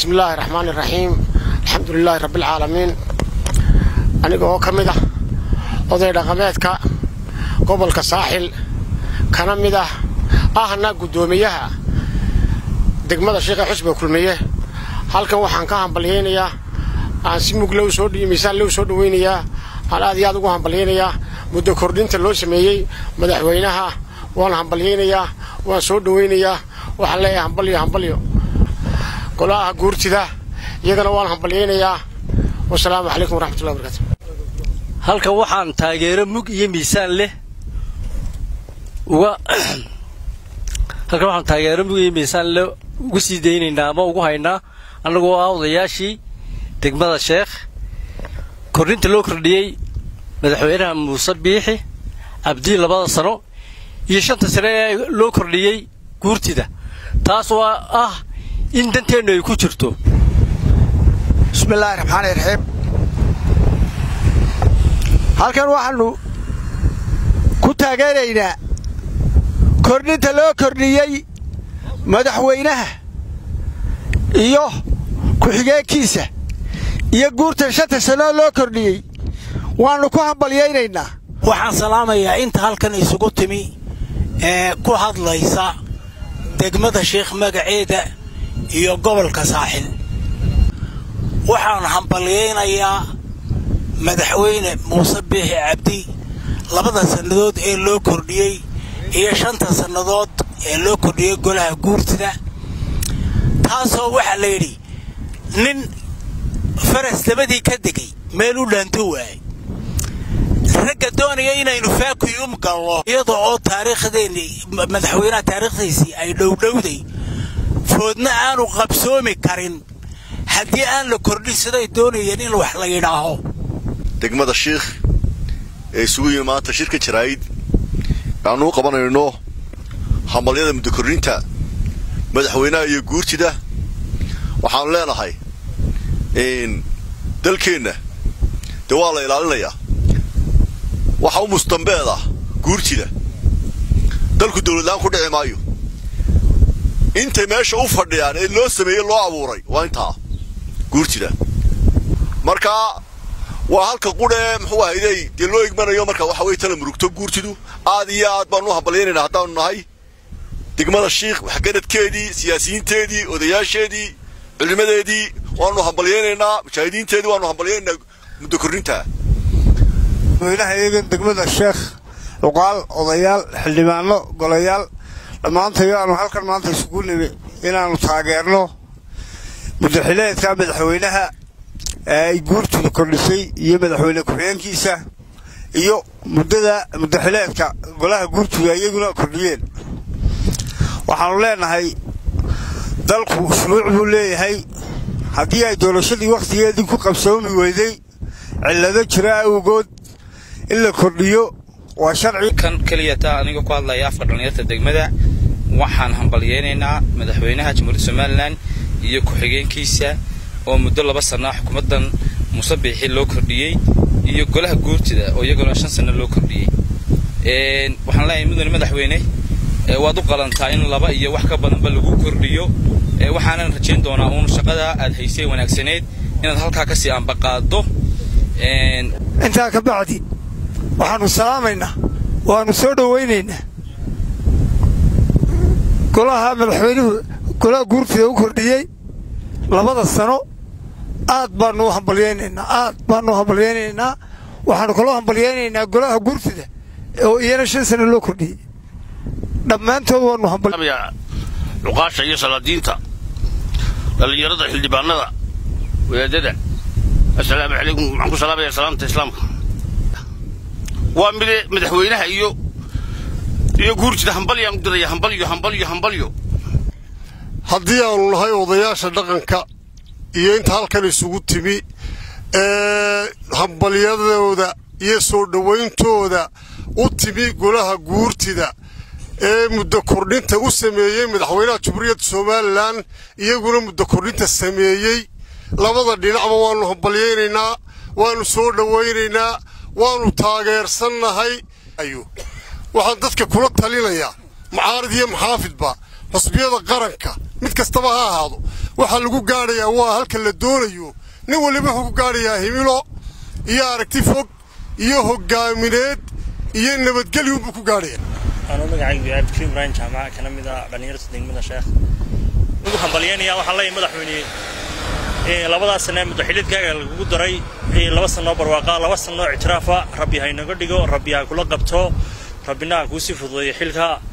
bismi illaahi raxmaan iraxiim alxamdu lilaahi rabbialcaalamiin aniga oo ka mid ah oday dhaqameedka gobolka saaxil kana mid ah ahna guddoomiyaha degmada sheekha xusba kulmiye halkan waxaan ka hambalyaynayaa aan si mug low soo miisaan low soo dhawaynayaa aan aad iyo aad ugu hambalyaynayaa muddo kordhinta loo sameeyey madaxweynaha waan hambalyaynayaa waan soo dhawaynayaa waxaan leeyahay hambalyo hambalyo golaha guurtida iyagana waan hambalyaynayaa wasalaamu calaykum waraxmatullahi barakaatu halkan waxaan taageero mug iyo miisaan leh uga halkan waxaan taageero mug iyo miisaan leh ugu sii daynaynaa ama ugu haynaa annagoo ah odayaashii degmada sheekh kordhinta loo kordhiyey madaxweynaha muuse biixi cabdi labada sano iyo shanta sane ee loo kordhiyey guurtida taas oo ah in danteennu ay ku jirto bismillaahi raxmaani raxiim halkan waxaannu ku taageeraynaa kordhinta loo kordhiyey madaxweynaha iyo ku-xigeenkiisa iyo guurtan shanta sanoo loo kordhiyey waannu ku hambalyaynaynaa waxaan salaamayaa inta halkan isugu timi ee ku hadlaysa degmada sheekh magaceeda iyo gobolka saaxil waxaan hambalyaynayaa madaxweyne muuse biixi cabdi labada sannadood ee loo kordhiyey iyo shanta sannadood ee loo kordhiyey golaha guurtida taasoo waxaa la yidhi nin faras dabadii ka degay meel u dhaanto waayay ragga doonaya inaynu faakuyum gallo iyada oo taariikhdeenni madaxweynaha taariikhdiisii ay dhowdhowday foodna aanu qabsoomi karin haddii aan la kordhin siday doonayeen in wax la yidhaaho degmada shiikh ee isugu yimi maanta shirka jaraa'id aanu u qabanayno hambalyada muddo kordhinta madaxweynaha iyo guurtida waxaanu leenahay dalkeenna dee waa la ilaalinayaa waxa u mustambeed ah guurtida dalku dawladlaan ku dhici maayo intay meesha u fadhiyaan ee loo sameeyey loo abuuray waa intaa guurtida markaa waa halka qudhee muxuu ahayday dee loo igmanayo marka waxa weye tala murugto guurtidu aad iyo aad baanu u hambalyaynayna haddaanu nahay degmada shiikh waxgaradkeedii siyaasiyiinteedii odayaasheedii culimadeedii waanu hambalyaynaynaa mujaahidiinteedii waanu hambalyaynaynaa muddo kordhinta madaxweynaha iyagan degmada sheekh cuqaal odayaal xildhibaano golayaal dhammaantayo aanu halkan maanta isugu nimi inaannu taageerno muddaxileedka madaxweynaha ee ay guurtida kordhisay iyo madaxweyne ku-xigeenkiisa iyo muddada muddaxileedka golaha guurtida iyaguna kordhiyeen waxaannu leenahay dalku shuruuc buu leeyahay haddii ay doorashadii wakhtigeedii ku qabsoomi weyday cillado jira awgood in la kordhiyo waa sharci kan keliya taa aniga ku hadlaya afka dhallinyarta degmada waxaan hambalyaynaynaa madaxweynaha jamhuuriyadda somalilan iyo ku-xigeenkiisa oo muddo laba sanna xukuumaddan muuse biixi loo kordhiyey iyo golaha guurtida oo iyaguna shan sanno loo kordhiyey waxaan leeyahay mudane madaxweyne waad u qalantaa in laba iyo wax ka badanba lagu kordhiyo waxaanan rajayn doonaa uun shaqada aad haysay wanaagsaneed inaad halkaa kasii ambaqaaddo intaa ka bacdi waxaannu salaamaynaa waannu soo dhowaynaynaa golaha madaxweynuhu golaha guurtida u kordhiyey labada sano aad baannu u hambalyaynaynaa aad baannu u hambalyaynaynaa waxaannu kaloo hambalyaynaynaa golaha guurtida oo iyana shan sano loo kordhiyey dhammaantood waannu hambal cuqaasha iyo salaadiinta dhallinyarada xildhibaanada wadaadada assalaamu calaykum waxaan ku salaamaya salaamta islaamka waa mide madaxweynaha iyo iyo guurtida hambalyaan u diraya hambalyo hambalyo hambalyo haddii aanu nahay odayaasha dhaqanka iyo inta halkan isugu timi ee hambalyadooda iyo soo dhowayntooda u timi golaha guurtida ee muddo kordhinta u sameeyey madaxweynaha jamhuuriyadda somalilan iyaguna muddo kordhinta sameeyey labada dhinacba waannu hambalyaynaynaa waannu soo dhowaynaynaa waannu taageersannahay waxaan dadka kula talinayaa mucaarid iyo maxaafidba xusbiyada qaranka mid kastaba ha ahaado waxaa lagu gaadhayaa waa halka la doonayo nin waliba wuxuu ku gaadhayaa himilo iyo aragti fog iyo hogaamineed iyo nabadgelyunbuu ku gaadhaya anuu magacaygu yahay abdikariim ibraahim jaamac kana mid ah dhallinyarta degmada sheekh ugu hambalyaynaya waxaan leeyahay madaxweyne labadaas sane madaxilidkaaga lagugu daray laba sanoo barwaaqa laba sanoo ictiraafa rabbi ha inaga dhigo rabbi ha kula qabto rabbina ha kuu sii fududeeyo xilka